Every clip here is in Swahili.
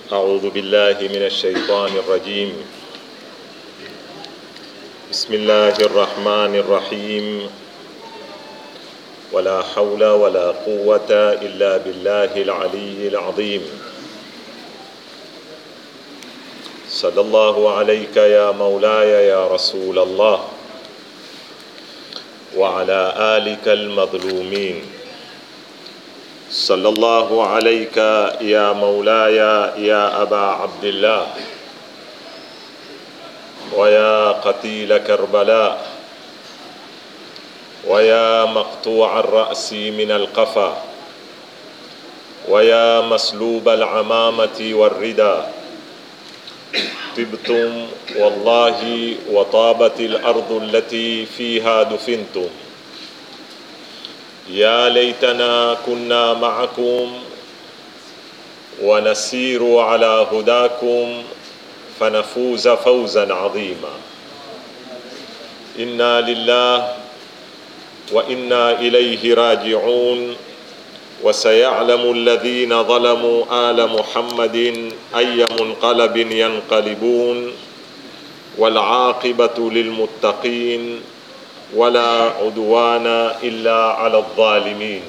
أعوذ بالله من الشيطان الرجيم بسم الله الرحمن الرحيم ولا حول ولا قوة إلا بالله العلي العظيم صلى الله عليك يا مولاي يا رسول الله وعلى آلك المظلومين صلى الله عليك يا مولاي يا أبا عبد الله ويا قتيل كربلاء ويا مقطوع الرأس من القفا ويا مسلوب العمامة والردى طبتم والله وطابت الأرض التي فيها دفنتم يا ليتنا كنا معكم ونسير على هداكم فنفوز فوزا عظيما انا لله وانا اليه راجعون وسيعلم الذين ظلموا ال محمد اي منقلب ينقلبون والعاقبه للمتقين ولا عدوان الا على الظالمين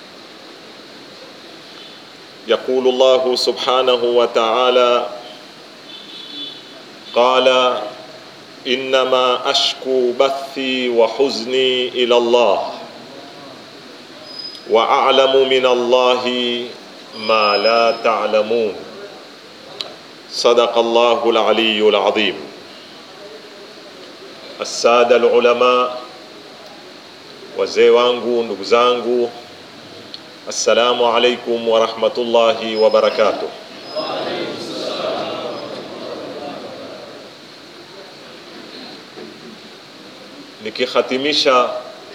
يقول الله سبحانه وتعالى قال انما اشكو بثي وحزني الى الله واعلم من الله ما لا تعلمون صدق الله العلي العظيم الساده العلماء wazee wangu ndugu zangu assalamu alaikum warahmatullahi wabarakatuh nikihatimisha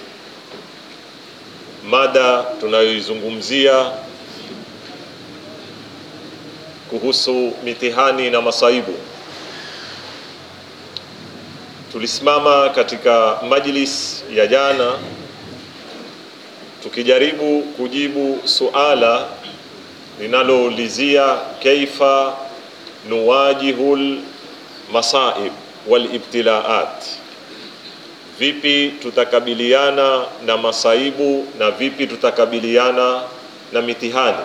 mada tunayoizungumzia kuhusu mitihani na masaibu tulisimama katika majlis ya jana tukijaribu kujibu suala linaloulizia kaifa nuwajihul masaib wal ibtilaat, vipi tutakabiliana na masaibu na vipi tutakabiliana na mitihani.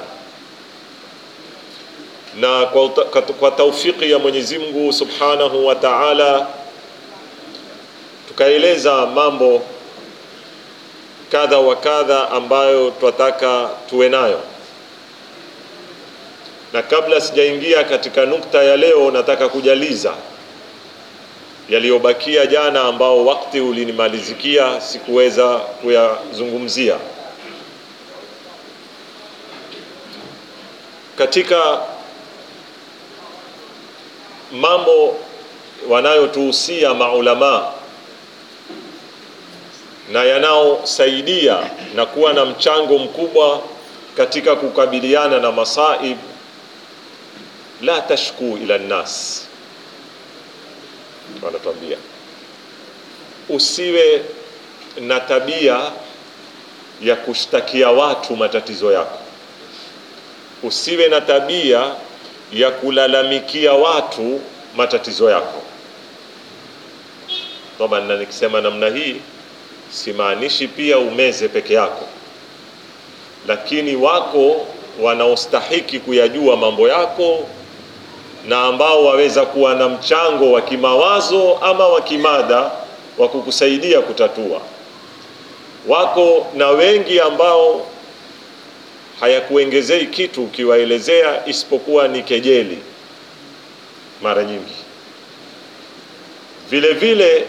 Na kwa, kwa taufiki ya Mwenyezi Mungu Subhanahu wa Ta'ala tukaeleza mambo kadha wa kadha ambayo twataka tuwe nayo, na kabla sijaingia katika nukta ya leo, nataka kujaliza yaliyobakia jana, ambao wakati ulinimalizikia sikuweza kuyazungumzia. Katika mambo wanayotuhusia maulamaa na yanaosaidia na kuwa na mchango mkubwa katika kukabiliana na masaib, la tashku ila nnas, wanatuambia usiwe na tabia ya kushtakia watu matatizo yako, usiwe na tabia ya kulalamikia watu matatizo yako. Toba, na nikisema namna hii simaanishi pia umeze peke yako, lakini wako wanaostahiki kuyajua mambo yako na ambao waweza kuwa na mchango wa kimawazo ama wa kimada wa kukusaidia kutatua. Wako na wengi ambao hayakuongezei kitu ukiwaelezea, isipokuwa ni kejeli mara nyingi. Vile vile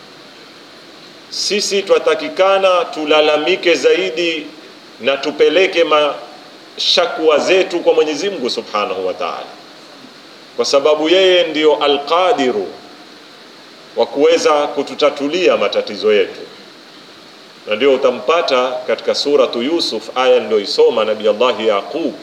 sisi twatakikana tulalamike zaidi na tupeleke mashakwa zetu kwa Mwenyezi Mungu Subhanahu wa Ta'ala, kwa sababu yeye ndio alqadiru wa kuweza kututatulia matatizo yetu, na ndio utampata katika suratu Yusuf aya niliyoisoma Nabii Allah Yaqub,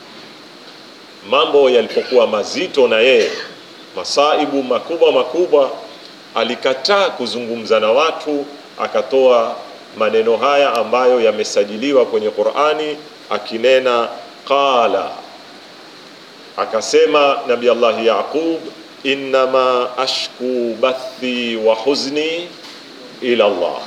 mambo yalipokuwa mazito na yeye masaibu makubwa makubwa, alikataa kuzungumza na watu akatoa maneno haya ambayo yamesajiliwa kwenye Qur'ani akinena qala akasema nabi allahi yaqub innama ashku bathi wa huzni ila allah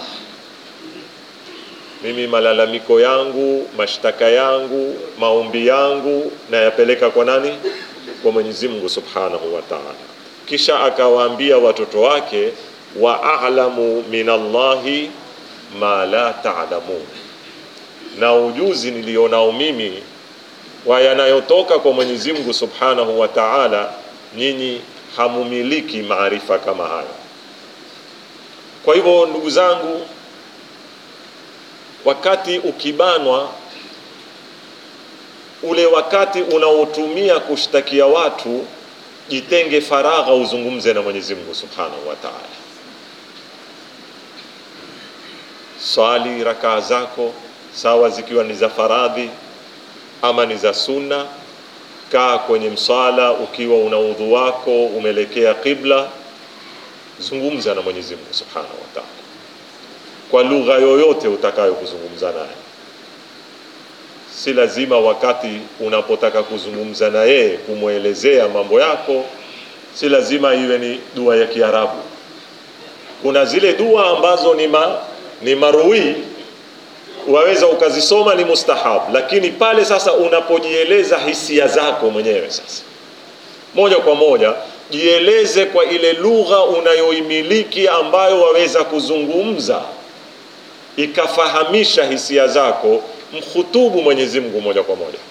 mimi malalamiko yangu mashtaka yangu maombi yangu nayapeleka kwa nani kwa mwenyezi mungu subhanahu wa taala kisha akawaambia watoto wake wa alamu min allahi ma la talamun na ujuzi nilionao mimi wa yanayotoka kwa mwenyezi mungu subhanahu wa taala nyinyi hamumiliki maarifa kama hayo kwa hivyo ndugu zangu wakati ukibanwa ule wakati unaotumia kushtakia watu jitenge faragha uzungumze na mwenyezi mungu subhanahu wa taala swali rakaa zako sawa zikiwa ni za faradhi ama ni za sunna kaa kwenye mswala ukiwa una udhu wako umeelekea qibla zungumza na mwenyezi mungu subhanahu wa taala kwa lugha yoyote utakayo kuzungumza naye si lazima wakati unapotaka kuzungumza na yeye kumwelezea mambo yako si lazima iwe ni dua ya kiarabu kuna zile dua ambazo ni, ma, ni marui waweza ukazisoma ni mustahab lakini pale sasa unapojieleza hisia zako mwenyewe sasa moja kwa moja jieleze kwa ile lugha unayoimiliki ambayo waweza kuzungumza ikafahamisha hisia zako mkhutubu mwenyezi mungu moja kwa moja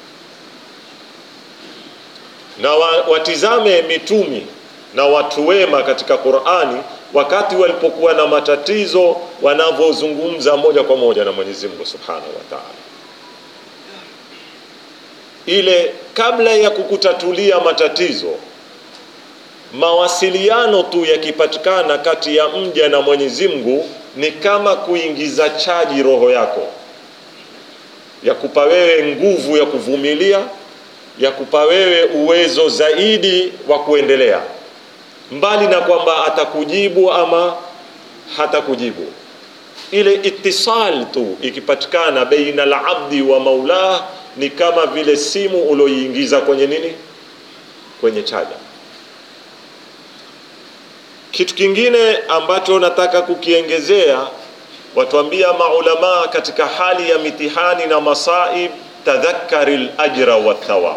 na wa, watizame mitumi na watu wema katika qurani wakati walipokuwa na matatizo wanavyozungumza moja kwa moja na mwenyezi mungu subhanahu wa taala ile kabla ya kukutatulia matatizo mawasiliano tu yakipatikana kati ya mja na mwenyezi mungu ni kama kuingiza chaji roho yako ya kupa wewe nguvu ya kuvumilia ya kupa wewe uwezo zaidi wa kuendelea mbali na kwamba atakujibu ama hatakujibu ile itisal tu ikipatikana baina labdi wa maulah ni kama vile simu ulioiingiza kwenye nini kwenye chaja kitu kingine ambacho nataka kukiengezea watuambia maulamaa katika hali ya mitihani na masaib tadhakari lajra wathawab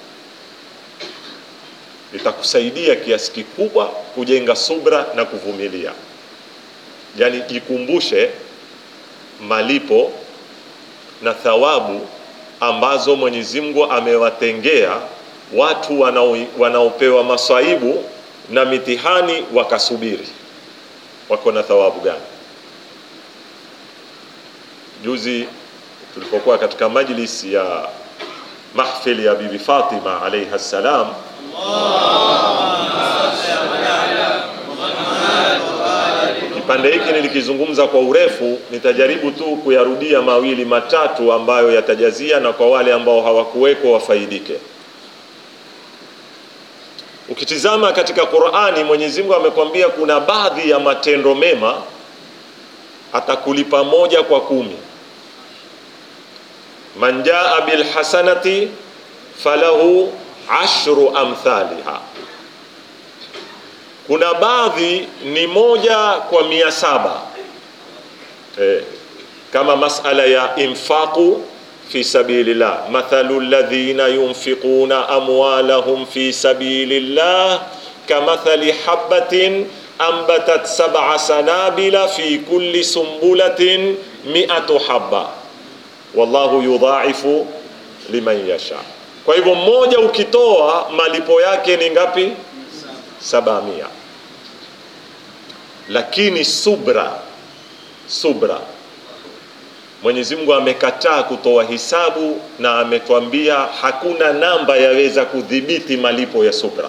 litakusaidia kiasi kikubwa kujenga subra na kuvumilia yaani jikumbushe malipo na thawabu ambazo mwenyezi mungu amewatengea watu wanao, wanaopewa masaibu na mitihani wakasubiri wako na thawabu gani juzi tulipokuwa katika majlis ya mahfili ya bibi fatima alaiha ssalam kipande hiki nilikizungumza kwa urefu nitajaribu tu kuyarudia mawili matatu ambayo yatajazia na kwa wale ambao hawakuweko wafaidike ukitizama katika qurani mwenyezi mungu amekwambia kuna baadhi ya matendo mema atakulipa moja kwa kumi man jaa bilhasanati falahu ashru amthaliha kuna baadhi ni moja kwa mia saba eh, kama masala ya infaqu fi sabilillah mathalu ladhina yunfiquna amwalahum fi sabilillah kamathali habatin ambatat sab'a sanabila fi kulli sumbulatin mi'atu habba wallahu yudhaifu liman yasha kwa hivyo mmoja ukitoa malipo yake ni ngapi saba mia lakini subra subra mwenyezi mungu amekataa kutoa hisabu na ametwambia hakuna namba yaweza kudhibiti malipo ya subra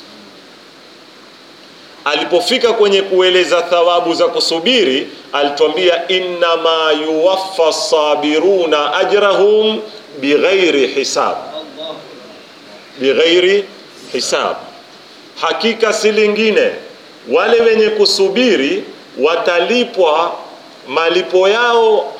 alipofika kwenye kueleza thawabu za kusubiri alitwambia innama yuwaffa sabiruna ajrahum bighairi hisab bighairi hisab hakika si lingine wale wenye kusubiri watalipwa malipo yao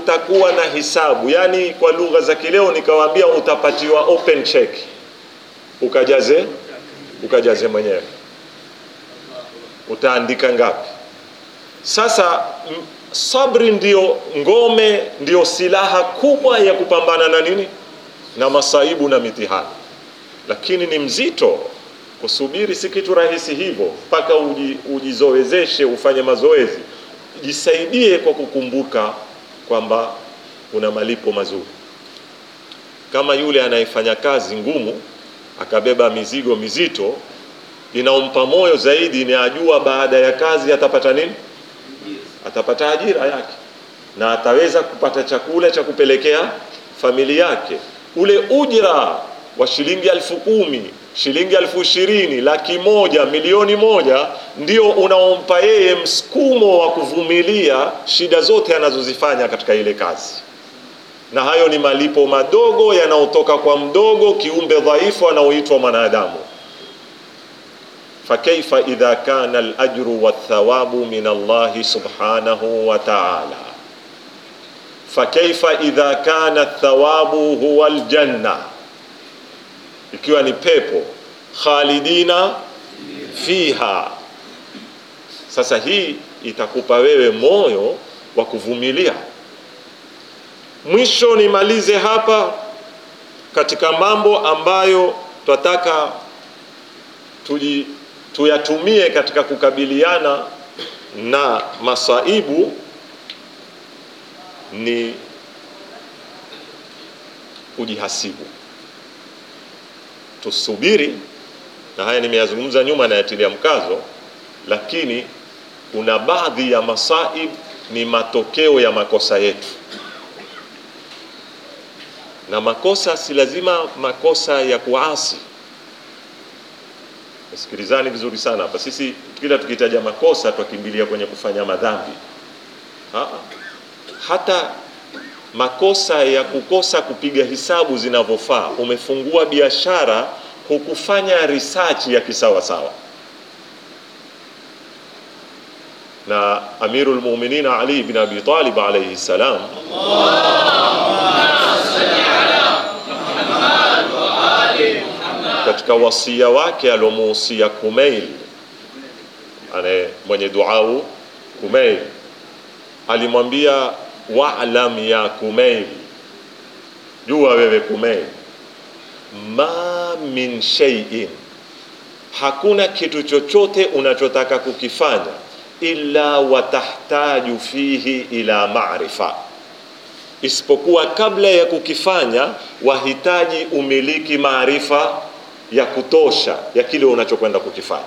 hakutakuwa na hisabu yaani kwa lugha za kileo nikawaambia utapatiwa open check ukajaze ukajaze mwenyewe utaandika ngapi sasa m- sabri ndio ngome ndio silaha kubwa ya kupambana na nini na masaibu na mitihani lakini ni mzito kusubiri si kitu rahisi hivyo mpaka uji, ujizoezeshe ufanye mazoezi jisaidie kwa kukumbuka kwamba una malipo mazuri kama yule anayefanya kazi ngumu akabeba mizigo mizito inaompa moyo zaidi ni ajua baada ya kazi atapata nini atapata ajira yake na ataweza kupata chakula cha kupelekea familia yake ule ujira wa shilingi elfu kumi shilingi elfu ishirini laki moja milioni moja ndio unaompa yeye msukumo wa kuvumilia shida zote anazozifanya katika ile kazi na hayo ni malipo madogo yanayotoka kwa mdogo kiumbe dhaifu anaoitwa mwanadamu fakaifa idha kana alajru wathawabu min allahi subhanahu wa taala fakaifa idha kana thawabu huwa aljanna ikiwa ni pepo khalidina fiha sasa hii itakupa wewe moyo wa kuvumilia mwisho nimalize hapa katika mambo ambayo twataka tuji, tuyatumie katika kukabiliana na masaibu ni kujihasibu tusubiri na haya nimeyazungumza nyuma nayatilia mkazo lakini kuna baadhi ya masaib ni matokeo ya makosa yetu na makosa si lazima makosa ya kuasi sikilizani vizuri sana hapa sisi kila tukitaja makosa twakimbilia kwenye kufanya madhambi ha? hata makosa ya kukosa kupiga hisabu zinavyofaa umefungua biashara hukufanya research ya kisawasawa na amiru lmuminin ali bin abi talib alaihi salam katika wasia wake aliomuhusia kumail ane mwenye duau kumail alimwambia walam ya kumail jua wewe kumail ma min shay'in hakuna kitu chochote unachotaka kukifanya illa watahtaju fihi ila marifa isipokuwa kabla ya kukifanya wahitaji umiliki maarifa ya kutosha ya kile unachokwenda kukifanya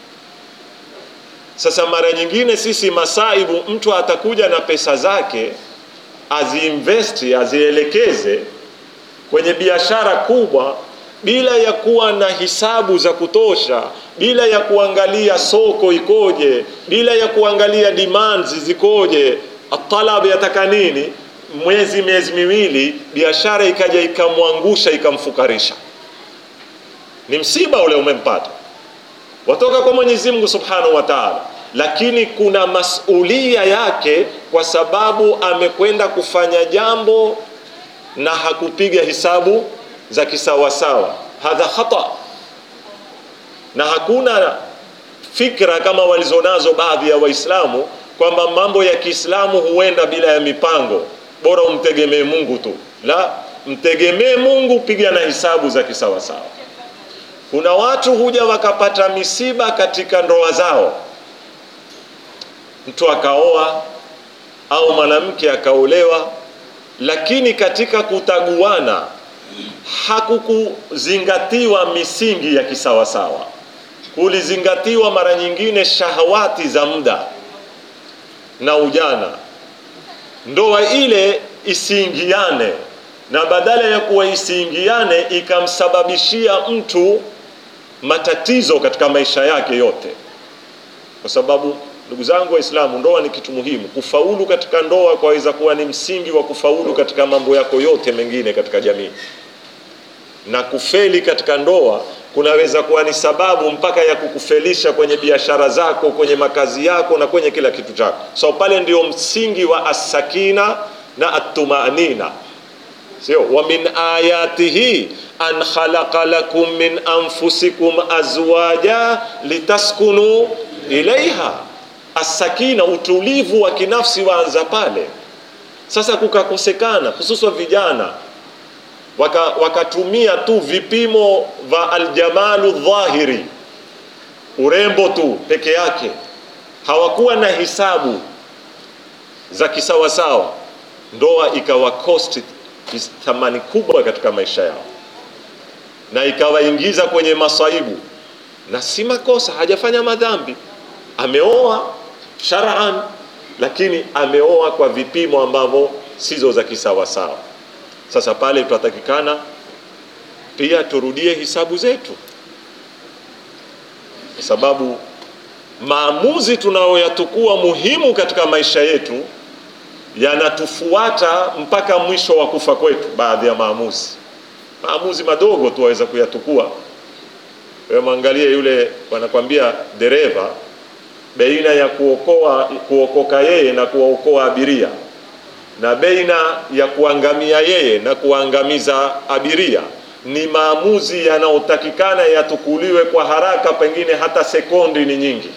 sasa mara nyingine sisi masaibu mtu atakuja na pesa zake aziinvesti azielekeze kwenye biashara kubwa bila ya kuwa na hisabu za kutosha bila ya kuangalia soko ikoje bila ya kuangalia demands zikoje talab yataka nini mwezi miezi miwili biashara ikaja ikamwangusha ikamfukarisha ni msiba ule umempata watoka kwa mwenyezi mungu subhanahu wa taala lakini kuna masulia yake kwa sababu amekwenda kufanya jambo na hakupiga hisabu za kisawasawa hadha khata na hakuna fikra kama walizonazo baadhi ya waislamu kwamba mambo ya kiislamu huenda bila ya mipango bora umtegemee mungu tu la mtegemee mungu piga na hisabu za kisawasawa kuna watu huja wakapata misiba katika ndoa zao mtu akaoa au mwanamke akaolewa lakini katika kutaguana hakukuzingatiwa misingi ya kisawasawa kulizingatiwa mara nyingine shahawati za muda na ujana ndoa ile isiingiane na badala ya kuwa isiingiane ikamsababishia mtu matatizo katika maisha yake yote kwa sababu ndugu zangu waislamu ndoa ni kitu muhimu kufaulu katika ndoa kwaweza kuwa ni msingi wa kufaulu katika mambo yako yote mengine katika jamii na kufeli katika ndoa kunaweza kuwa ni sababu mpaka ya kukufelisha kwenye biashara zako kwenye makazi yako na kwenye kila kitu chako so pale ndio msingi wa assakina na atumanina sio wa min ayatihi an khalaqa lakum min anfusikum azwaja litaskunu ilaiha asakina utulivu wa kinafsi waanza pale sasa kukakosekana hususan vijana wakatumia waka tu vipimo vya aljamalu dhahiri urembo tu peke yake hawakuwa na hisabu za kisawasawa ndoa ikawa cost thamani kubwa katika maisha yao na ikawaingiza kwenye masaibu na si makosa hajafanya madhambi ameoa shar'an lakini ameoa kwa vipimo ambavyo sizo za kisawasawa sasa pale tutatakikana pia turudie hisabu zetu kwa sababu maamuzi tunayoyatukua muhimu katika maisha yetu yanatufuata mpaka mwisho wa kufa kwetu baadhi ya maamuzi maamuzi madogo tu waweza kuyatukua wewe mwangalie yule wanakwambia dereva baina ya kuokoa kuokoka yeye na kuwaokoa abiria na baina ya kuangamia yeye na kuangamiza abiria ni maamuzi yanayotakikana yatukuliwe kwa haraka pengine hata sekondi ni nyingi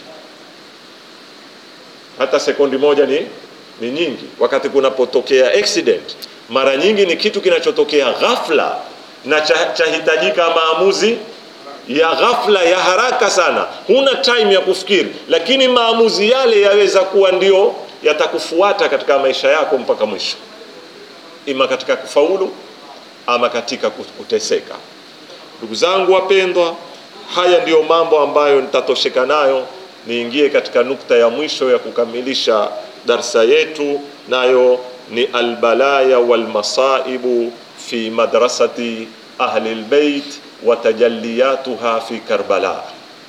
hata sekondi moja ni, ni nyingi wakati kunapotokea accident mara nyingi ni kitu kinachotokea ghafla na chahitajika cha maamuzi ya ghafla ya haraka sana huna time ya kufikiri lakini maamuzi yale yaweza kuwa ndio yatakufuata katika maisha yako mpaka mwisho ima katika kufaulu ama katika kuteseka ndugu zangu wapendwa haya ndiyo mambo ambayo nitatosheka nayo niingie katika nukta ya mwisho ya kukamilisha darsa yetu nayo ni albalaya walmasaibu fi madrasati ahli lbeit wa tajalliyatuha fi karbala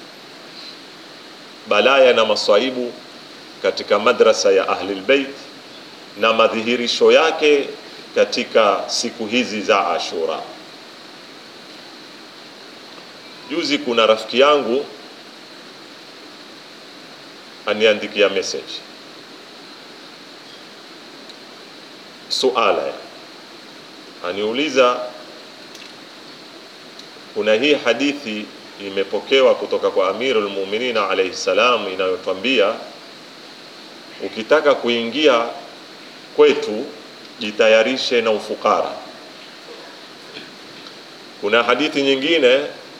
balaya na masaibu katika madrasa ya ahli lbeit na madhihirisho yake katika siku hizi za ashura juzi kuna rafiki yangu aniandikia message suala aniuliza kuna hii hadithi imepokewa kutoka kwa Amirul Mu'minin alayhi salam inayotwambia ukitaka kuingia kwetu jitayarishe na ufukara. Kuna hadithi nyingine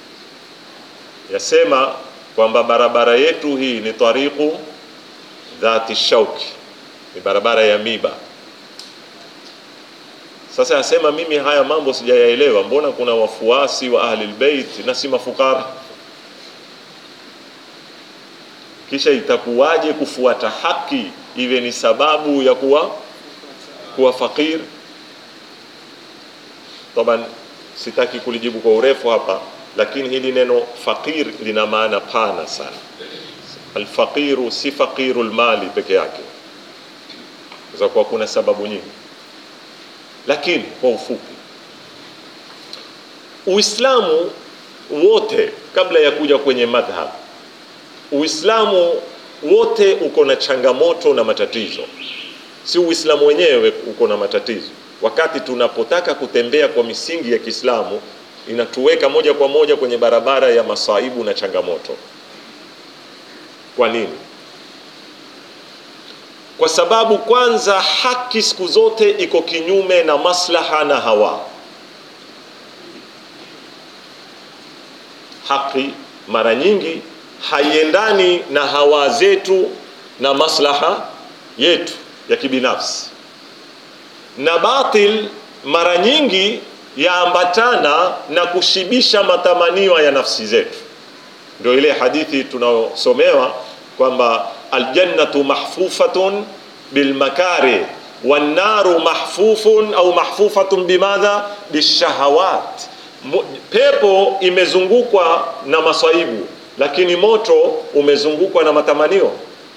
yasema kwamba barabara yetu hii ni tariqu dhati shauki, ni barabara ya miba. Sasa yasema mimi haya mambo sijayaelewa, mbona kuna wafuasi wa ahli albayt na si mafukara? Kisha itakuwaje kufuata haki iwe ni sababu ya kuwa kuwa fakir? Taban, sitaki kulijibu kwa urefu hapa, lakini hili neno fakir lina maana pana sana. Alfaqiru si faqiru lmali peke yake, za kuwa kuna sababu nyingi lakini kwa ufupi uislamu wote kabla ya kuja kwenye madhhab uislamu wote uko na changamoto na matatizo si uislamu wenyewe uko na matatizo wakati tunapotaka kutembea kwa misingi ya kiislamu inatuweka moja kwa moja kwenye barabara ya masaibu na changamoto kwa nini kwa sababu kwanza haki siku zote iko kinyume na maslaha na hawa haki mara nyingi haiendani na hawa zetu na maslaha yetu ya kibinafsi na batil mara nyingi yaambatana na kushibisha matamanio ya nafsi zetu ndio ile hadithi tunayosomewa kwamba aljannatu mahfufatun bilmakari wannaru mahfufun au mahfufatun bimadha bishahawat pepo imezungukwa na masaibu lakini moto umezungukwa na matamanio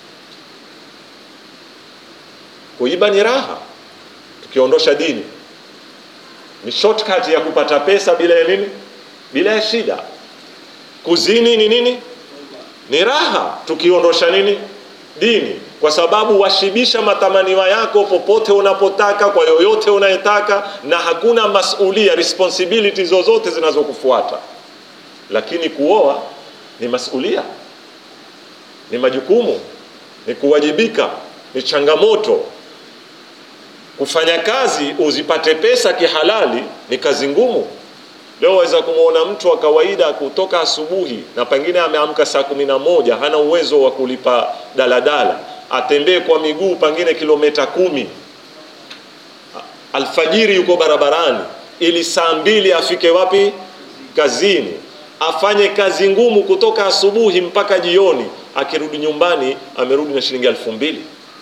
kuiba ni raha tukiondosha dini ni shortcut ya kupata pesa bila ya nini bila ya shida kuzini ni nini ni raha tukiondosha nini dini kwa sababu washibisha matamanio yako popote unapotaka kwa yoyote unayetaka na hakuna masulia responsibility zozote zinazokufuata lakini kuoa ni masulia ni majukumu ni kuwajibika ni changamoto kufanya kazi uzipate pesa kihalali ni kazi ngumu leo waweza kumwona mtu wa kawaida kutoka asubuhi na pengine ameamka saa kumi na moja hana uwezo wa kulipa daladala atembee kwa miguu pengine kilomita kumi alfajiri yuko barabarani ili saa mbili afike wapi kazini afanye kazi ngumu kutoka asubuhi mpaka jioni akirudi nyumbani amerudi na shilingi elfu mbili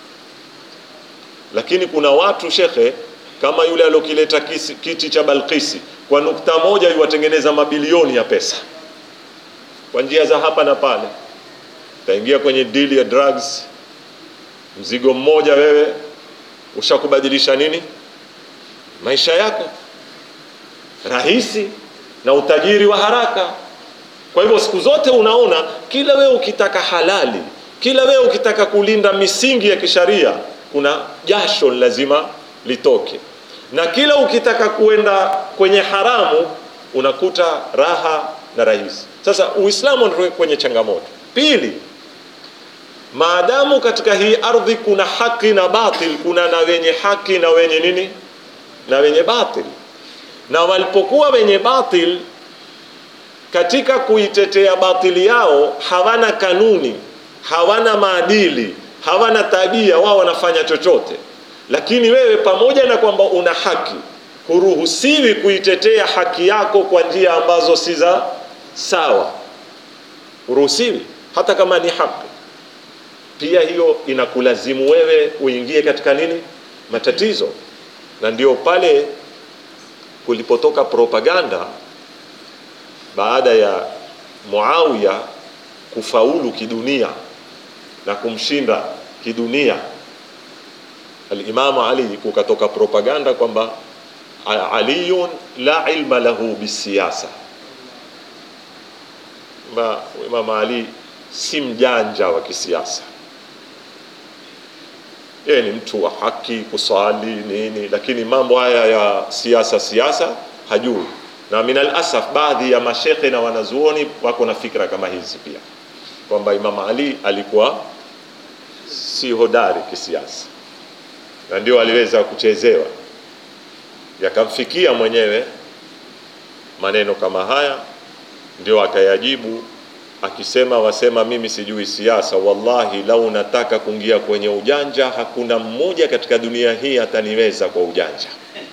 lakini kuna watu shekhe kama yule aliokileta kiti cha Balkisi kwa nukta moja yuwatengeneza mabilioni ya pesa kwa njia za hapa na pale. Utaingia kwenye deal ya drugs, mzigo mmoja wewe ushakubadilisha nini maisha yako, rahisi na utajiri wa haraka. Kwa hivyo siku zote unaona, kila wewe ukitaka halali, kila wewe ukitaka kulinda misingi ya kisharia, kuna jasho lazima litoke na kila ukitaka kuenda kwenye haramu unakuta raha na rahisi. Sasa Uislamu ndio kwenye changamoto. Pili, maadamu katika hii ardhi kuna haki na batil, kuna na wenye haki na wenye nini na wenye batil, na walipokuwa wenye batil katika kuitetea batili yao hawana kanuni, hawana maadili, hawana tabia, wao wanafanya chochote lakini wewe pamoja na kwamba una haki huruhusiwi kuitetea haki yako kwa njia ambazo si za sawa huruhusiwi hata kama ni haki pia hiyo inakulazimu wewe uingie katika nini matatizo na ndio pale kulipotoka propaganda baada ya Muawiya kufaulu kidunia na kumshinda kidunia Alimamu Ali kukatoka propaganda kwamba aliyun la ilma lahu bisiyasa, Imam Ali si mjanja wa kisiasa, yeye ni mtu wa haki, kuswali nini, lakini mambo haya ya siasa siasa hajui. Na min alasaf, baadhi ya mashekhe na wanazuoni wako na fikra kama hizi pia, kwamba Imam Ali alikuwa si hodari kisiasa na ndio aliweza kuchezewa, yakamfikia mwenyewe maneno kama haya, ndio akayajibu akisema, wasema mimi sijui siasa. Wallahi, lau nataka kuingia kwenye ujanja, hakuna mmoja katika dunia hii ataniweza kwa ujanja.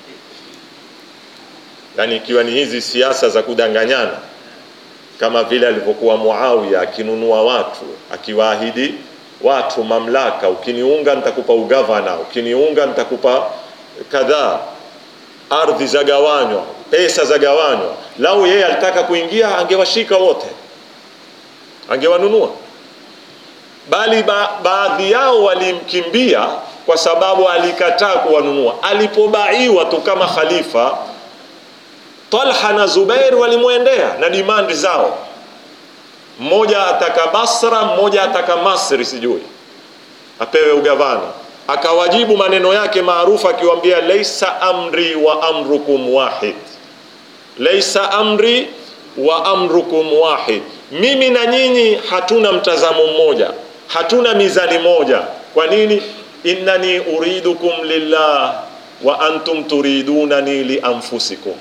Yani ikiwa ni hizi siasa za kudanganyana, kama vile alivyokuwa Muawiya akinunua watu, akiwaahidi watu mamlaka, ukiniunga nitakupa ugavana, ukiniunga nitakupa kadhaa, ardhi zagawanywa, pesa zagawanywa. Lau yeye alitaka kuingia, angewashika wote, angewanunua, bali ba baadhi yao walimkimbia kwa sababu alikataa kuwanunua. Alipobaiwa tu kama khalifa, Talha na Zubair walimwendea na dimandi zao mmoja ataka Basra, mmoja ataka Masri, sijui apewe ugavana. Akawajibu maneno yake maarufu akiwaambia, laisa amri wa amrukum wahid, laisa amri wa amrukum wahid, mimi na nyinyi hatuna mtazamo mmoja, hatuna mizani moja. Kwa nini? innani uridukum lillah wa antum turidunani li anfusikum,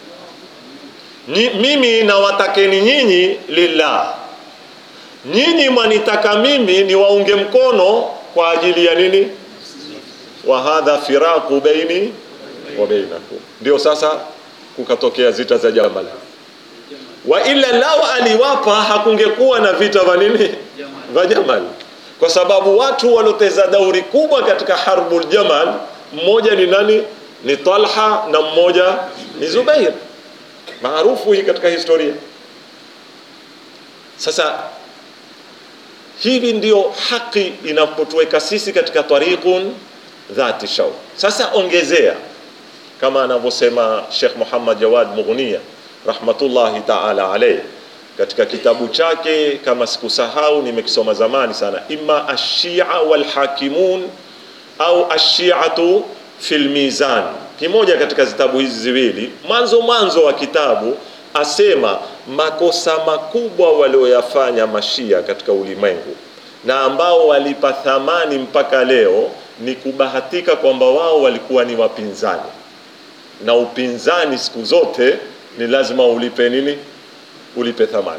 mimi nawatakeni nyinyi lillah nyinyi mwanitaka mimi ni waunge mkono kwa ajili ya nini? wa hadha firaku baini wa bainakum. Ndio sasa kukatokea zita za Jamal, wa ila lao aliwapa hakungekuwa na vita vya nini vya Jamal, kwa sababu watu waloteza dauri kubwa katika harbul Jamal, mmoja ni nani? Ni Talha na mmoja ni Zubair, maarufu hii katika historia. Sasa hivi ndio haki inapotuweka sisi katika tariqun dhati shaw. Sasa ongezea kama anavyosema Sheikh Muhammad Jawad Mughniya rahmatullahi ta'ala alayhi, katika kitabu chake kama sikusahau nimekisoma zamani sana ima ashia walhakimun au ashiatu fil mizan kimoja katika vitabu hizi ziwili mwanzo mwanzo wa kitabu asema makosa makubwa walioyafanya mashia katika ulimwengu na ambao walipa thamani mpaka leo ni kubahatika kwamba wao walikuwa ni wapinzani na upinzani siku zote ni lazima ulipe nini ulipe thamani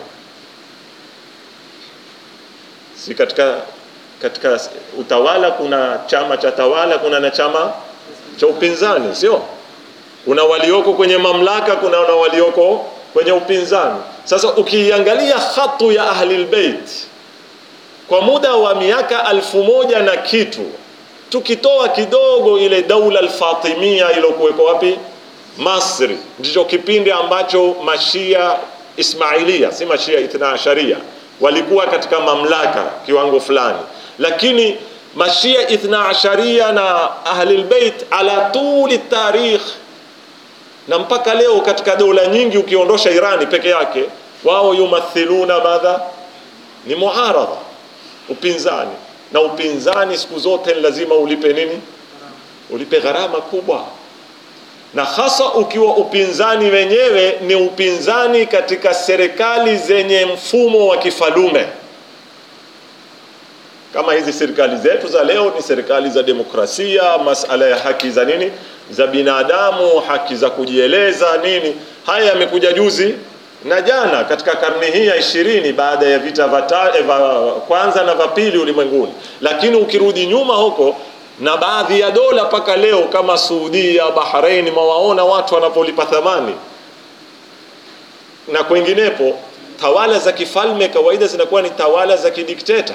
si katika katika utawala kuna chama cha tawala kuna na chama cha upinzani sio kuna walioko kwenye mamlaka kuna na walioko kwenye upinzani sasa ukiangalia hatu ya ahlilbeit kwa muda wa miaka alfu moja na kitu tukitoa kidogo ile daula alfatimia iliyokuweko wapi masri ndicho kipindi ambacho mashia ismailia si mashia ithna asharia walikuwa katika mamlaka kiwango fulani lakini mashia ithna asharia na ahlilbeit ala tuli tarikh na mpaka leo katika dola nyingi ukiondosha irani peke yake wao yumathiluna madha ni muaradha upinzani na upinzani siku zote ni lazima ulipe nini ulipe gharama kubwa na hasa ukiwa upinzani wenyewe ni upinzani katika serikali zenye mfumo wa kifalume kama hizi serikali zetu za leo ni serikali za demokrasia masala ya haki za nini za binadamu haki za kujieleza nini haya yamekuja juzi na jana katika karne hii ya ishirini baada ya vita vya kwanza na vya pili ulimwenguni lakini ukirudi nyuma huko na baadhi ya dola mpaka leo kama Saudia, Bahrain, mawaona watu wanapolipa thamani na kwenginepo. Tawala za kifalme kawaida zinakuwa ni tawala za kidikteta.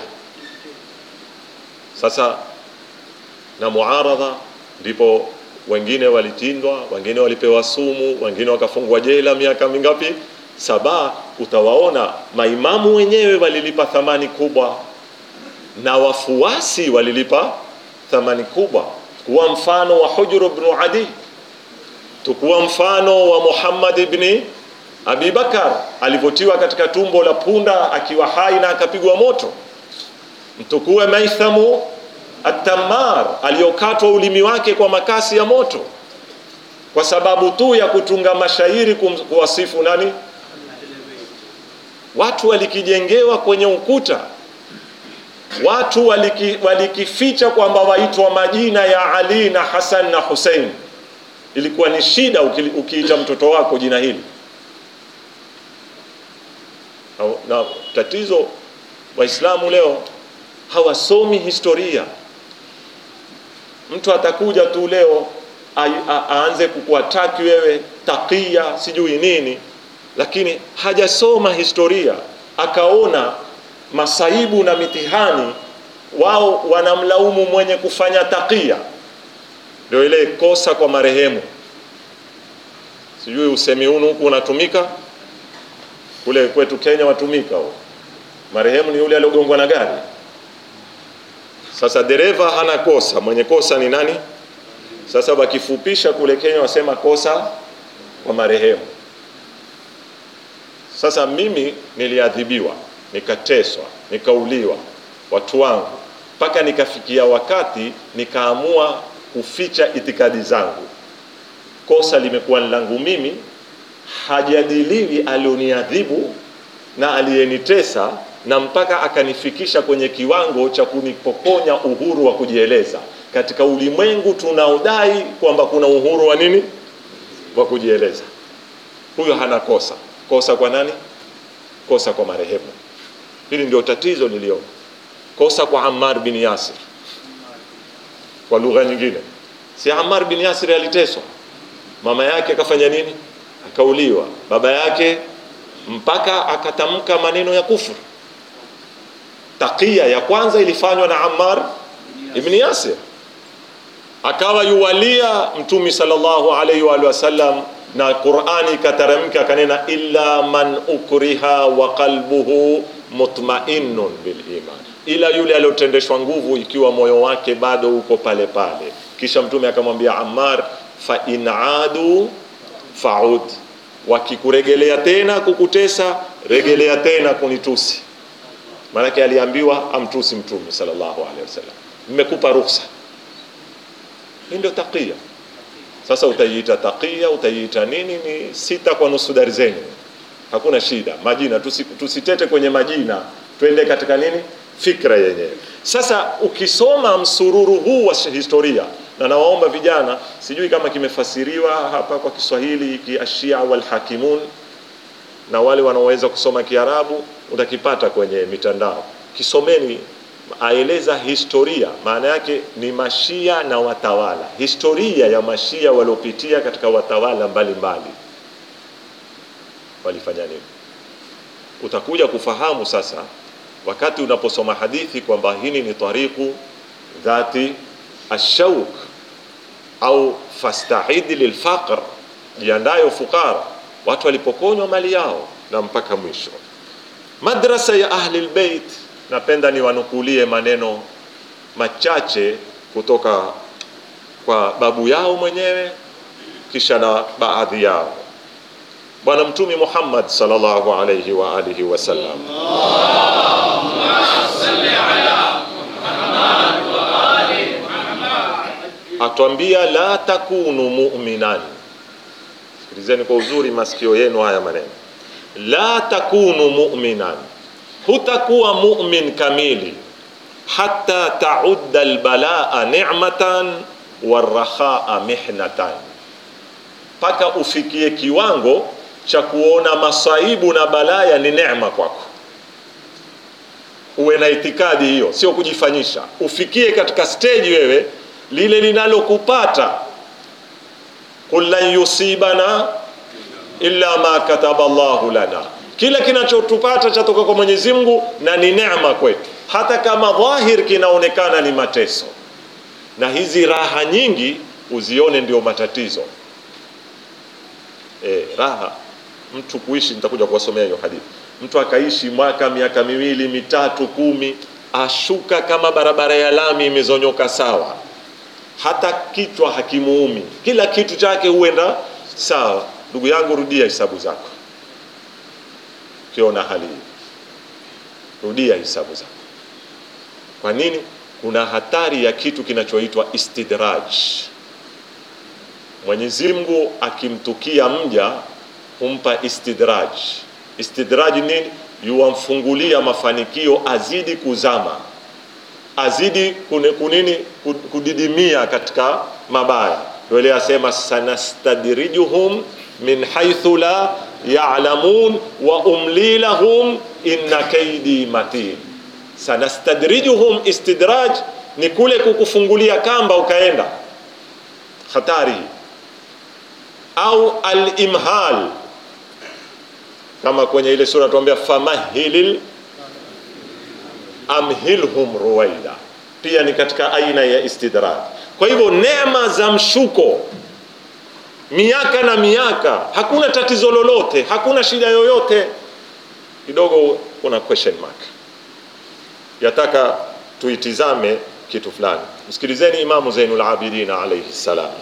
Sasa na muaradha, ndipo wengine walitindwa, wengine walipewa sumu, wengine wakafungwa jela miaka mingapi? Saba. Utawaona maimamu wenyewe walilipa thamani kubwa na wafuasi walilipa thamani kubwa kuwa mfano wa Hujr ibn Adi, tukuwa mfano wa Muhammad ibn Abi Bakar alivyotiwa katika tumbo la punda akiwa hai na akapigwa moto, mtukuwe Maithamu At-Tammar aliyokatwa ulimi wake kwa makasi ya moto kwa sababu tu ya kutunga mashairi kuwasifu nani? Watu walikijengewa kwenye ukuta watu waliki, walikificha kwamba waitwa majina ya Ali na Hasan na Hussein. Ilikuwa ni shida ukiita mtoto wako jina hili. Na, na tatizo Waislamu leo hawasomi historia. Mtu atakuja tu leo aanze kukuataki wewe takia sijui nini, lakini hajasoma historia akaona masaibu na mitihani, wao wanamlaumu mwenye kufanya takia. Ndio ile kosa kwa marehemu, sijui usemi huu huku unatumika kule kwetu Kenya, watumika huo. Marehemu ni yule aliyogongwa na gari. Sasa dereva hana kosa, mwenye kosa ni nani? Sasa wakifupisha kule Kenya wasema kosa kwa marehemu. Sasa mimi niliadhibiwa nikateswa, nikauliwa watu wangu, mpaka nikafikia wakati nikaamua kuficha itikadi zangu. Kosa limekuwa ni langu mimi, hajadiliwi alioniadhibu na aliyenitesa, na mpaka akanifikisha kwenye kiwango cha kunipokonya uhuru wa kujieleza katika ulimwengu tunaodai kwamba kuna uhuru wa nini, wa kujieleza. Huyo hana kosa. Kosa kwa nani? Kosa kwa marehemu. Hili ndio tatizo niliona. Kosa kwa Ammar bin Yasir, kwa lugha nyingine, si Ammar bin Yasir aliteswa, mama yake akafanya nini? Akauliwa, baba yake mpaka akatamka maneno ya kufuru. Takia ya kwanza ilifanywa na Ammar ibn Yasir, akawa yuwalia Mtumi sallallahu alaihi wa sallam na Qur'ani ikateremka akanena, illa man ukriha wa qalbuhu mutmainnun bil iman, ila yule aliyotendeshwa nguvu ikiwa moyo wake bado uko pale pale. Kisha Mtume akamwambia Ammar, fa in adu faud, wakikuregelea tena kukutesa regelea tena kunitusi maanake aliambiwa amtusi mtume sallallahu alaihi wasallam nimekupa ruhusa hii ndio takia sasa utaiita takia utaiita nini ni sita kwa nusu darzeni hakuna shida majina tusi, tusitete kwenye majina twende katika nini fikra yenyewe sasa ukisoma msururu huu wa historia na nawaomba vijana sijui kama kimefasiriwa hapa kwa kiswahili kiashia walhakimun na wale wanaoweza kusoma kiarabu utakipata kwenye mitandao kisomeni aeleza historia maana yake ni mashia na watawala historia ya mashia waliopitia katika watawala mbalimbali walifanya nini utakuja kufahamu sasa wakati unaposoma hadithi kwamba hili ni tariqu dhati ashauk au fastahidi lilfaqr jiandayo fukara watu walipokonywa mali yao na mpaka mwisho madrasa ya ahli lbeit napenda niwanukulie maneno machache kutoka kwa babu yao mwenyewe kisha na baadhi yao bwana mtumi muhammad sallallahu alayhi wa alihi wasallam atwambia la takunu mu'minan sikilizeni kwa uzuri masikio yenu haya maneno la takunu mu'minan hutakuwa mu'min kamili hatta taudda albalaa ni'matan warrakhaa mihnatan mpaka ufikie kiwango cha kuona masaibu na balaya ni neema kwako uwe na itikadi hiyo sio kujifanyisha ufikie katika stage wewe lile linalokupata qul lan yusibana illa ma kataba Allahu lana kila kinachotupata chatoka kwa Mwenyezi Mungu na ni neema kwetu hata kama dhahir kinaonekana ni mateso na hizi raha nyingi uzione ndio matatizo e, raha mtu kuishi nitakuja kuwasomea hiyo hadithi mtu akaishi mwaka miaka miwili mitatu kumi ashuka kama barabara ya lami imezonyoka sawa hata kichwa hakimuumi kila kitu chake huenda sawa ndugu yangu rudia hisabu zako ukiona hali hii rudia hisabu zako kwa nini kuna hatari ya kitu kinachoitwa istidraj mwenyezi mungu akimtukia mja humpa istidraj istidraj nini yuwamfungulia mafanikio azidi kuzama azidi kune, kunini kudidimia katika mabaya yule asema sanastadrijuhum min haithu la ya'lamun wa umli lahum inna kaidi matin sanastadrijuhum istidraj ni kule kukufungulia kamba ukaenda hatari au al-imhal kama kwenye ile sura tuambia famahilil amhilhum ruwaida pia ni katika aina ya istidraj kwa hivyo neema za mshuko miaka na miaka hakuna tatizo lolote hakuna shida yoyote kidogo kuna question mark yataka tuitizame kitu fulani msikilizeni imamu zainul abidin alayhi salam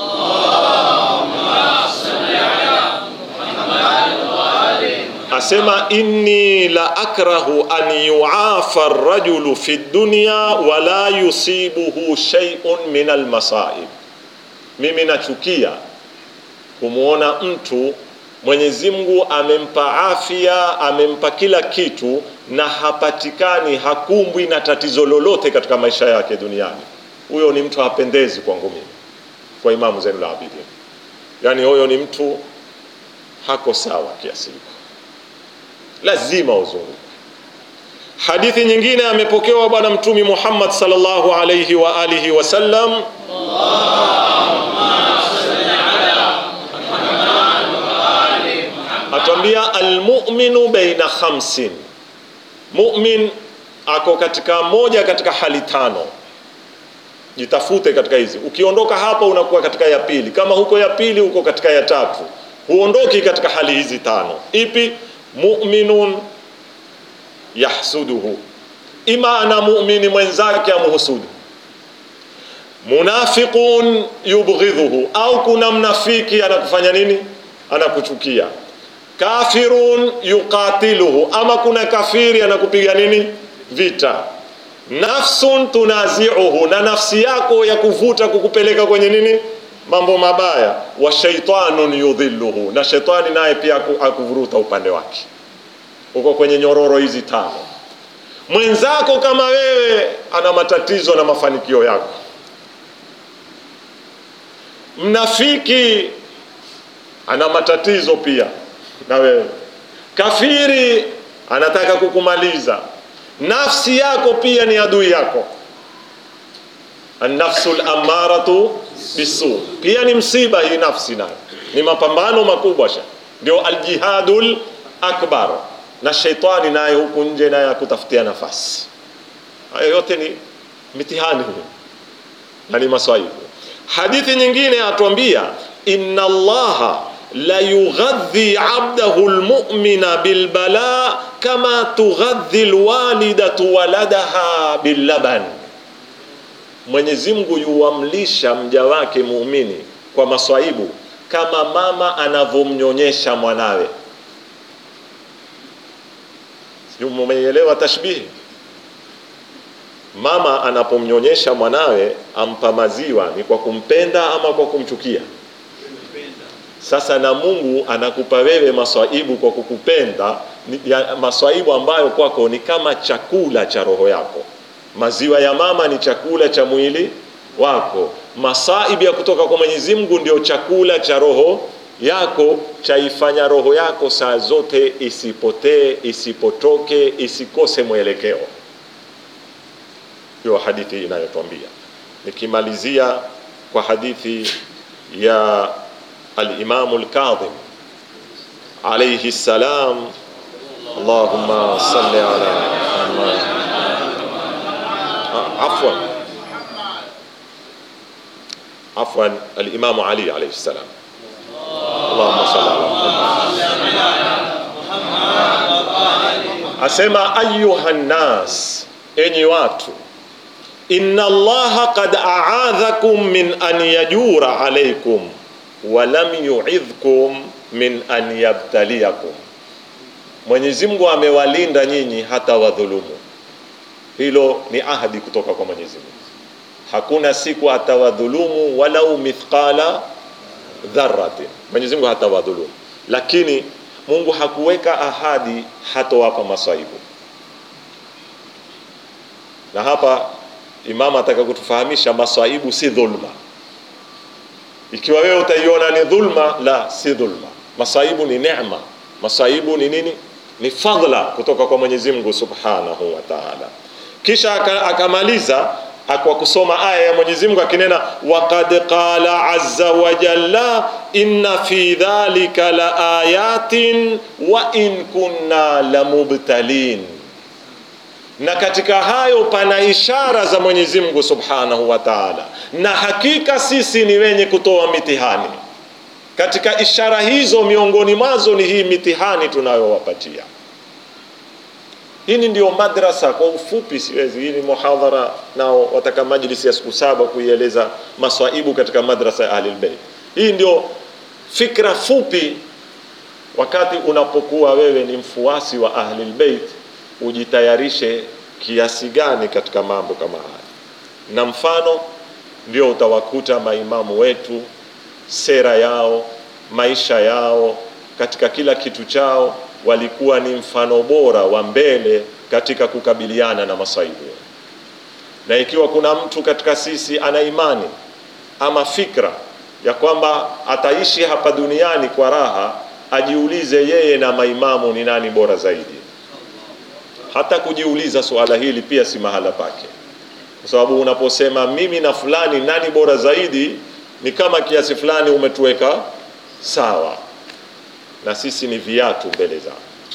asema inni la akrahu an yuafa rajulu fi dunya wala yusibuhu shay'un min almasaib mimi nachukia kumwona mtu Mwenyezi Mungu amempa afya, amempa kila kitu na hapatikani, hakumbwi na tatizo lolote katika maisha yake duniani. Huyo ni mtu hapendezi kwangu mimi, kwa Imamu Zainul Abidin. Yaani huyo ni mtu hako sawa kiasi hiko, lazima uzunguke. Hadithi nyingine amepokewa Bwana Mtumi Muhammad sallallahu alayhi wa alihi wasallam atwambia almuminu baina khamsin, mumin ako katika moja katika hali tano. Jitafute katika hizi, ukiondoka hapa unakuwa katika ya pili, kama huko ya pili uko katika ya tatu, huondoki katika hali hizi tano. Ipi? muminun yahsuduhu, ima ana mumini mwenzake amhusudu munafiqun yubghidhuhu, au kuna mnafiki anakufanya nini? Anakuchukia kafirun yuqatiluhu, ama kuna kafiri anakupiga nini vita. Nafsun tunaziuhu, na nafsi yako ya kuvuta kukupeleka kwenye nini mambo mabaya. Wa shaitanun yudhilluhu, na shetani naye pia akuvuruta upande wake. Uko kwenye nyororo hizi tano. Mwenzako kama wewe ana matatizo na mafanikio yako. Mnafiki ana matatizo pia na wewe. Kafiri anataka kukumaliza. Nafsi yako pia ni adui yako. An-nafsul ammaratu bisu, pia ni msiba hii nafsi, nayo ni mapambano makubwa sha, ndio aljihadul akbar. Na sheitani naye huku nje naye akutafutia nafasi. Hayo yote ni mitihani na ni maswaibu. Hadithi nyingine atuambia inna allaha la yughadhi abdahu almu'mina bilbala kama tughadhi alwalidatu waladaha billaban, Mwenyezi Mungu yuamlisha mja wake muumini kwa maswaibu kama mama anavyomnyonyesha mwanawe. Sijui mmeelewa tashbihi? Mama anapomnyonyesha mwanawe ampa maziwa ni kwa kumpenda ama kwa kumchukia? Sasa na Mungu anakupa wewe maswaibu kwa kukupenda, ya maswaibu ambayo kwako ni kama chakula cha roho yako. Maziwa ya mama ni chakula cha mwili wako. Masaibu ya kutoka kwa Mwenyezi Mungu ndio chakula cha roho yako, chaifanya roho yako saa zote isipotee, isipotoke, isikose mwelekeo. Hiyo hadithi inayotwambia. Nikimalizia kwa hadithi ya Al-Imamu Al-Kadhim alayhi salam, Allahumma salli ala Muhammad. Afwan, afwan, Al-Imamu Ali alayhi salam. Allahumma salli ala Muhammad. Asema ayuha nnas, enyi watu inna Allaha qad a'adhakum min an yajura alaykum walam yu'idhkum min an yabtaliyakum, Mwenyezi Mungu amewalinda nyinyi hata wadhulumu. Hilo ni ahadi kutoka kwa Mwenyezi Mungu, hakuna siku atawadhulumu walau mithqala dharratin. Mwenyezi Mungu hatawadhulumu, lakini Mungu hakuweka ahadi hatowapa maswaibu. Na hapa Imam ataka kutufahamisha maswaibu si dhulma. Ikiwa wewe utaiona ni dhulma, la, si dhulma. Masaibu ni neema. Masaibu ni nini? Ni fadhila kutoka kwa Mwenyezi Mungu Subhanahu wa Ta'ala. Kisha akamaliza kwa kusoma aya ya Mwenyezi Mungu akinena, waqad qala azza wa jalla inna fi dhalika la ayatin wa in kunna lamubtalin na katika hayo pana ishara za Mwenyezi Mungu Subhanahu wa Ta'ala, na hakika sisi ni wenye kutoa mitihani. Katika ishara hizo, miongoni mwazo ni hii mitihani tunayowapatia. Hii ndio madrasa kwa ufupi, siwezi, hii ni muhadhara, nao wataka majlisi ya siku saba kuieleza maswaibu katika madrasa ya Ahlul Bayt. Hii ndio fikra fupi, wakati unapokuwa wewe ni mfuasi wa Ahlul Bayt ujitayarishe kiasi gani katika mambo kama haya, na mfano ndio utawakuta maimamu wetu, sera yao, maisha yao, katika kila kitu chao walikuwa ni mfano bora wa mbele katika kukabiliana na masaibu. Na ikiwa kuna mtu katika sisi ana imani ama fikra ya kwamba ataishi hapa duniani kwa raha, ajiulize yeye na maimamu ni nani bora zaidi hata kujiuliza suala hili pia si mahala pake, kwa sababu unaposema mimi na fulani nani bora zaidi, ni kama kiasi fulani umetuweka sawa, na sisi ni viatu mbele zao,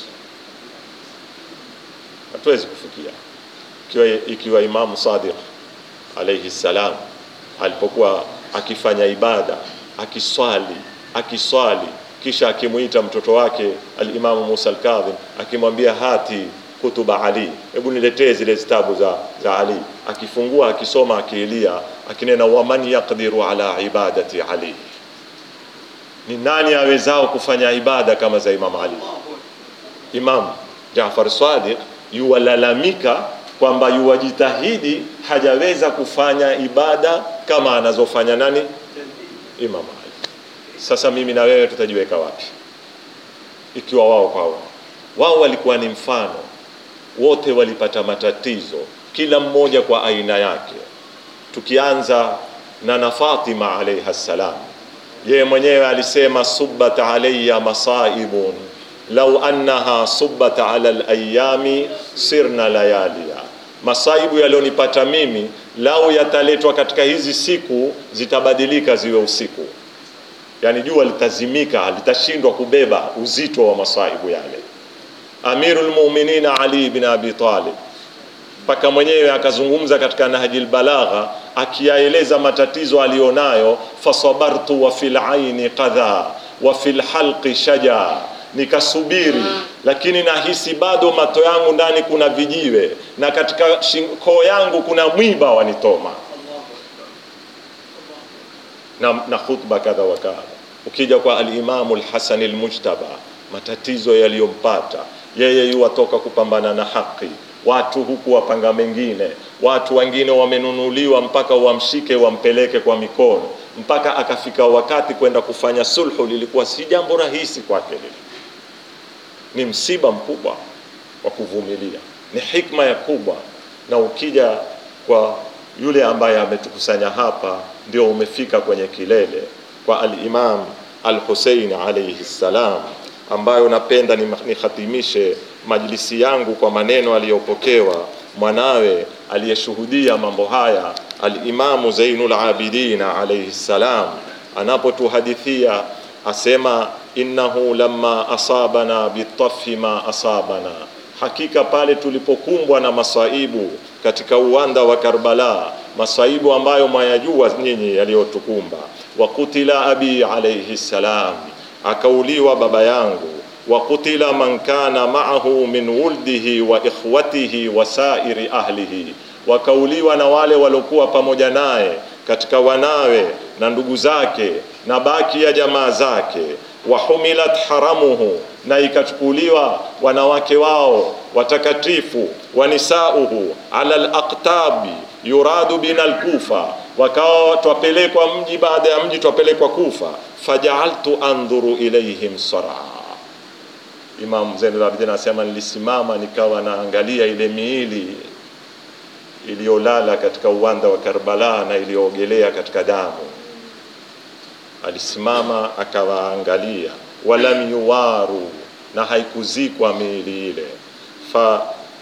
hatuwezi kufikia. Ikiwa, ikiwa Imamu Sadiq alayhi salam alipokuwa akifanya ibada akiswali akiswali, kisha akimwita mtoto wake Alimamu Musa Alkadhim akimwambia hati kutuba Ali, hebu niletee zile zitabu za, za Ali. Akifungua akisoma, akiilia, akinena waman yaqdiru ala ibadati Ali, ni nani awezao kufanya ibada kama za Imam Ali? Imam Jaafar Sadiq yuwalalamika kwamba yuwajitahidi hajaweza kufanya ibada kama anazofanya nani? Imam Ali. Sasa mimi na wewe tutajiweka wapi ikiwa wao kwa wao? Wao walikuwa ni mfano, wote walipata matatizo, kila mmoja kwa aina yake. Tukianza na na Fatima alayha salam, yeye mwenyewe alisema subbat alayya masaibun lau annaha subbat ala alayami sirna layalia, masaibu yalionipata mimi lau yataletwa katika hizi siku zitabadilika ziwe usiku. Yani jua litazimika, litashindwa kubeba uzito wa masaibu yale. Amirul Mu'minin Ali bin Abi Talib mpaka mwenyewe akazungumza katika Nahjil Balagha akiyaeleza matatizo aliyonayo, fasabartu wa fil aini qadha wa fil halqi shaja, nikasubiri lakini nahisi bado mato yangu ndani kuna vijiwe na katika koo yangu kuna mwiba wanitoma na, na khutba kadha wa kadha. Ukija kwa alimamu Alhasan Almujtaba, matatizo yaliyompata yeye, yuwatoka kupambana na haki watu huku wapanga mengine, watu wengine wamenunuliwa mpaka wamshike wampeleke kwa mikono, mpaka akafika wakati kwenda kufanya sulhu, lilikuwa si jambo rahisi kwake. Lile ni msiba mkubwa wa kuvumilia, ni hikma ya kubwa. Na ukija kwa yule ambaye ametukusanya hapa, ndio umefika kwenye kilele kwa al-Imam al-Hussein alayhi salam, ambayo napenda nikhatimishe majlisi yangu kwa maneno aliyopokewa mwanawe aliyeshuhudia mambo haya Alimamu Zainul Abidin alayhi salam, anapotuhadithia asema, innahu lamma asabana bitafi ma asabana, hakika pale tulipokumbwa na masaibu katika uwanda wa Karbala, masaibu ambayo mwayajua nyinyi yaliyotukumba. Wa kutila abi alayhi salam, akauliwa baba yangu wa kutila man kana ma'ahu min wuldihi wa ikhwatihi wa sairi ahlihi, wakauliwa na wale waliokuwa pamoja naye katika wanawe na ndugu zake na baki ya jamaa zake. Wa humilat haramuhu, na ikachukuliwa wanawake wao watakatifu wa nisauhu ala alaqtabi yuradu bina alkufa, wakawa twapelekwa mji baada ya mji twapelekwa Kufa. Fajaaltu andhuru ilaihim saraa Imam Zainul Abidin anasema nilisimama nikawa naangalia ile miili iliyolala katika uwanda wa Karbala na iliyoogelea katika damu. Alisimama akawaangalia, walam yuwaru, na haikuzikwa miili ile. fa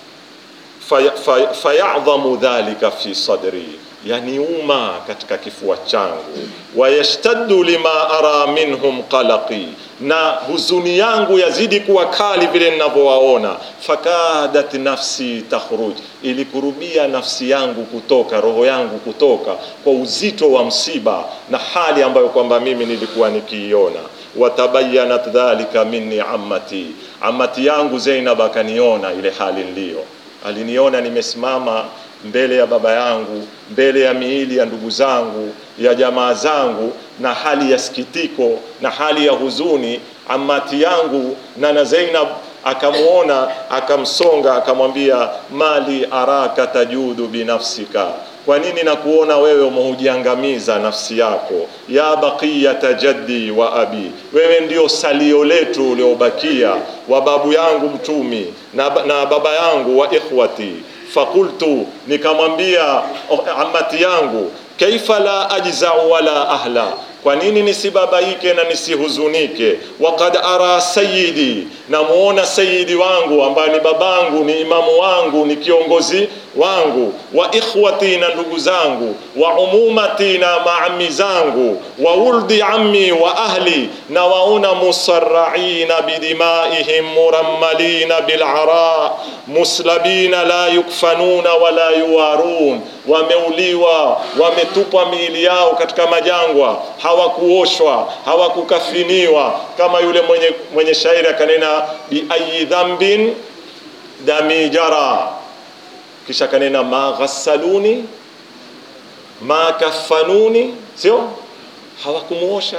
fayadhamu fa, fa dhalika fi sadri, yaniuma katika kifua changu. Wayashtaddu lima ara minhum qalaqi na huzuni yangu yazidi kuwa kali vile ninavyowaona. Fakadat nafsi takhruj, ilikurubia nafsi yangu kutoka, roho yangu kutoka kwa uzito wa msiba na hali ambayo kwamba mimi nilikuwa nikiiona. Watabayanat dhalika minni ammati, ammati yangu Zainab akaniona ile hali niliyo, aliniona nimesimama mbele ya baba yangu, mbele ya miili ya ndugu zangu, ya jamaa zangu, na hali ya sikitiko na hali ya huzuni. Amati yangu nana Zainab akamwona, akamsonga, akamwambia, mali araka tajudu binafsika, kwa nini nakuona wewe umehujiangamiza nafsi yako? Ya baqiyata jaddi wa abi, wewe ndio salio letu uliobakia wa babu yangu mtumi na, na baba yangu wa ikhwati Fakultu, nikamwambia amati yangu, kaifa la ajzau wala ahla, kwa nini nisibabaike na nisihuzunike? Wakad ara sayidi, namuona sayidi wangu ambaye ni babangu, ni imamu wangu, ni kiongozi wangu, wa ikhwati, na ndugu zangu, wa umumati, na maami zangu, wa wuldi ammi wa ahli, na waona musarraina bidimaihim murammalina bil'ara muslabina la yukfanuna wala yuwarun, wameuliwa wametupwa miili yao katika majangwa, hawakuoshwa hawakukafiniwa, kama yule mwenye, mwenye shairi akanena biayi dhambin dami jara, kisha akanena ma ghassaluni ma kafanuni, sio hawakumuosha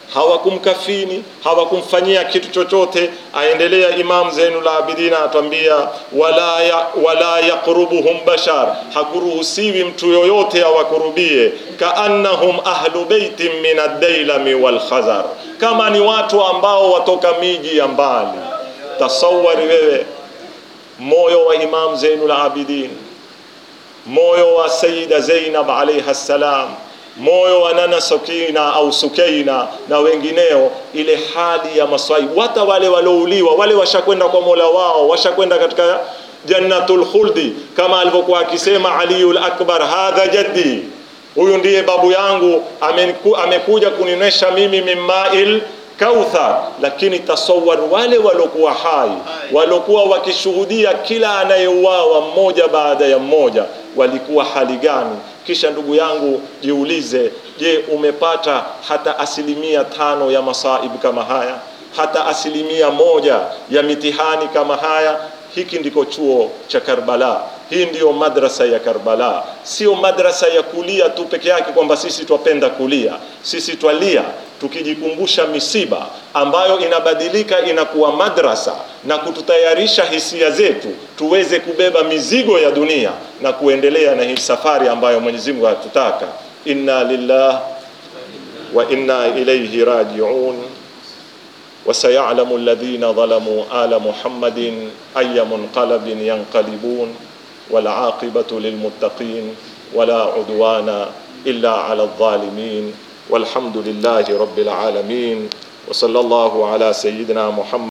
hawakumkafini hawakumfanyia kitu chochote aendelea imam zainul abidin atwambia wala, ya, wala yaqrubuhum bashar hakuruhusiwi mtu yoyote awakurubie kaannahum ahlu beitin min addailami walkhazar kama ni watu ambao watoka miji ya mbali tasawari wewe moyo wa imam zainul abidin moyo wa sayida zainab alaiha ssalam moyo wa nana sukina au sukeina na wengineo ile hali ya maswaibu hata wale walouliwa wale washakwenda kwa mola wao washakwenda katika jannatul khuldi kama alivyokuwa akisema aliyul akbar hadha jaddi huyu ndiye babu yangu ameku, amekuja kunionyesha mimi mimmail kauthar lakini tasawar wale waliokuwa hai waliokuwa wakishuhudia kila anayeuawa mmoja baada ya mmoja walikuwa hali gani kisha ndugu yangu jiulize je umepata hata asilimia tano ya masaibu kama haya hata asilimia moja ya mitihani kama haya hiki ndiko chuo cha karbala hii ndiyo madrasa ya karbala sio madrasa ya kulia tu peke yake kwamba sisi twapenda kulia sisi twalia tukijikumbusha misiba ambayo inabadilika inakuwa madrasa na kututayarisha hisia zetu tuweze kubeba mizigo ya dunia na kuendelea na hii safari ambayo Mwenyezi Mungu hatutaka inna lillah wa inna ilayhi raji'un وسيعلم الذين ظلموا آل محمد أي منقلب ينقلبون والعاقبة للمتقين ولا عدوان إلا على الظالمين والحمد لله رب العالمين وصلى الله على سيدنا محمد